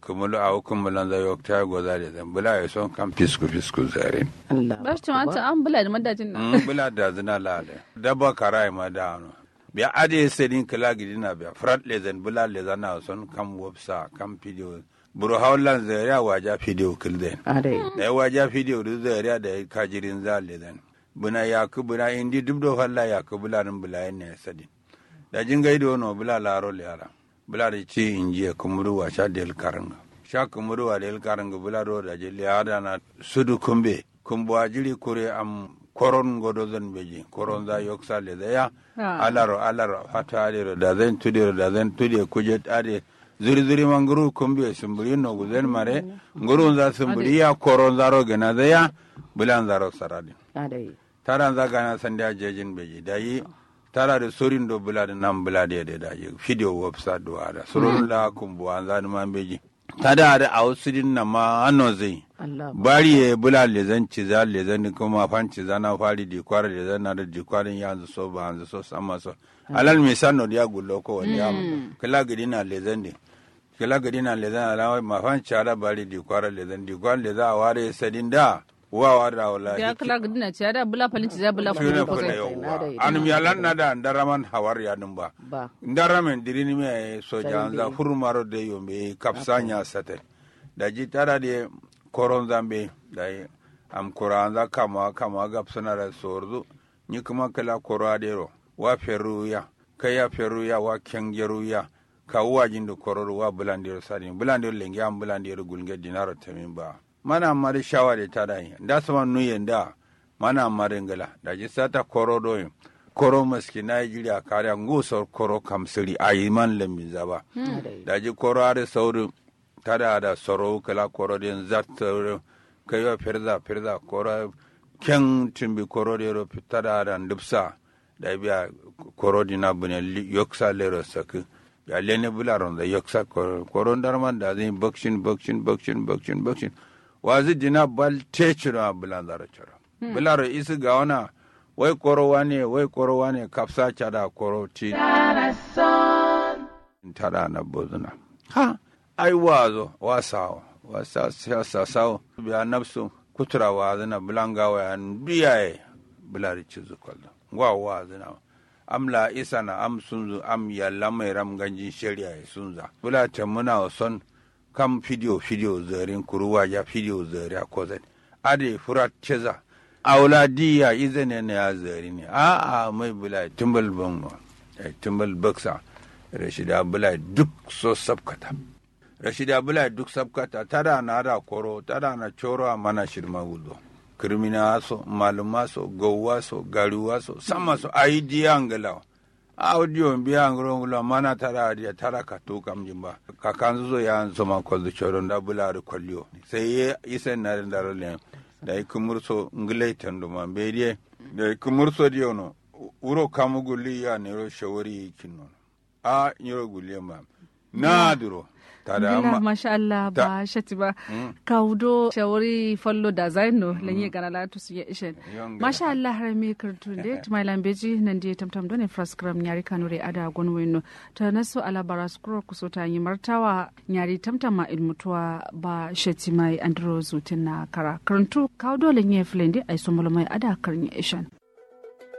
kumulu a kumulan za yok ta goza da zan bula ya son kan fisku fisku zarin Allah ba shi tumata an bula da madajin nan Mm, bula da zina lale daba karai ma da ano biya ade sedin kala gidina biya frat lezen bula lezan na son kam websa kam video buru haulan zariya waja video kilden adai da ya waja video du zariya da ya kajirin za lezen buna ya ku buna indi duk do falla ya ku bula nin bula yin ne sadin da jin gaido no bula laro yara bula da ci inji kumuru wa sha del karanga sha kumuru wa del karanga bula do da je liada na sudu kumbe kumbo ajiri kure am koron godo zan beji koron za yoksa le da ya Ah. alaro alaro fata alero da zan tudiro da zan tude kuje ade zuri zuri man guru kumbe sumburi no guzen mare guru za sumburi ya koron zaro gena da ya bulan zaro saradi adai taran za gana sanda jejin beji da yi tara da sorin do bula da nan bula da da da yi video website do ada surun la kumbu an za man beji tada da a wasu din na ma ano zai Allah bari ya bula le zan ci za le zan kuma fan ci za na fari di kwara le zan na da di kwarin ya zu so ba hanzu so sama so alal misan no dia gullo ko wani ya kala gidi na le zan di kala gidi na le zan ala ma fan ci ala bari di kwara le zan di kwan le za a ware sadin da wa wa da wala ya kala gudina ce da bula falin ci za bula Fune falin ko fune sai yawwa. Anum yalan na da ndaraman hawar ya dum ba. ba Ndaramen dirini me soja anza hurmaro de yombe kapsanya sate. Da ji tara de koron zambe da yi am kuranza kama kama gapsana da sorzu. Ni kuma kala koro adero wa feruya kaya feruya wa kengeruya ka uwa jindu kororo wa bulandiro sadin bulandiro lengi am bulandiro gulnge dinaro tamin ba. Mana mari shawari tadai. Da sama nuyen da mana maringala da ji sata koro doyin koro maski Nigeria kare ngusor koro kamsiri a yi man lamin zaba adai da ji koro are sauri tada da soro kala koro den zata kai wa firza firza koro ken timbi koro de ro tada da ndupsa da biya koro dina bune li- yoksa lero sak ya lene bularon da yoksa koro koro darman da zai bakshin bakshin bakshin bakshin bakshin wazi dina bal techira bulan zara chara bularo isi ga wana wai koro wane wai koro wane kapsa chada koro ti tada na bozuna ha ai wazo wasawo wasa siyasa sawo biya nafsu kutura wazina bulanga wa biyaye bulari cizu kwallo ngwa wazina amla isa na am sunzu am yalla mai ram ganjin shari'a ya sunza bula ta muna son kam video video zarin kuruwa ya video zari a kozan ade furat ceza aula diya izene ne ya zari ne a a mai bula tumbal bango tumbal baksa rashida bula duk so sabkata rashida bula duk sabkata tada na da koro tada na coro a mana shirma gudo kirmina so maluma so gowwa so garuwa so sama so ayi diya ngalawa audio biya ngro ngula mana tara dia tara ka to kam jimba ka kan zo ya so ma ko choro nda bula ru kolyo sai ye isen na ndaro le da ikumur so nglai tando ma be die da ikumur so dio no uro kamu gulli ya ne ro shawari kinno a nyoro gulli ma na duro tada Gila, amma masha Allah ba shati ba kaudo shawari fallo da zaino lanye gana latu su ya ishen Yon gana. masha Allah har me kartu de tuma lambeji nan de tamtam done fraskram nyari kanure ada gonweno ta naso ala baraskuro kusota yi martawa nyari tamtam ma ilmutuwa ba shati mai andro zutin na kara karantu kaudo lanye flende ai somolo mai ada karnya ishen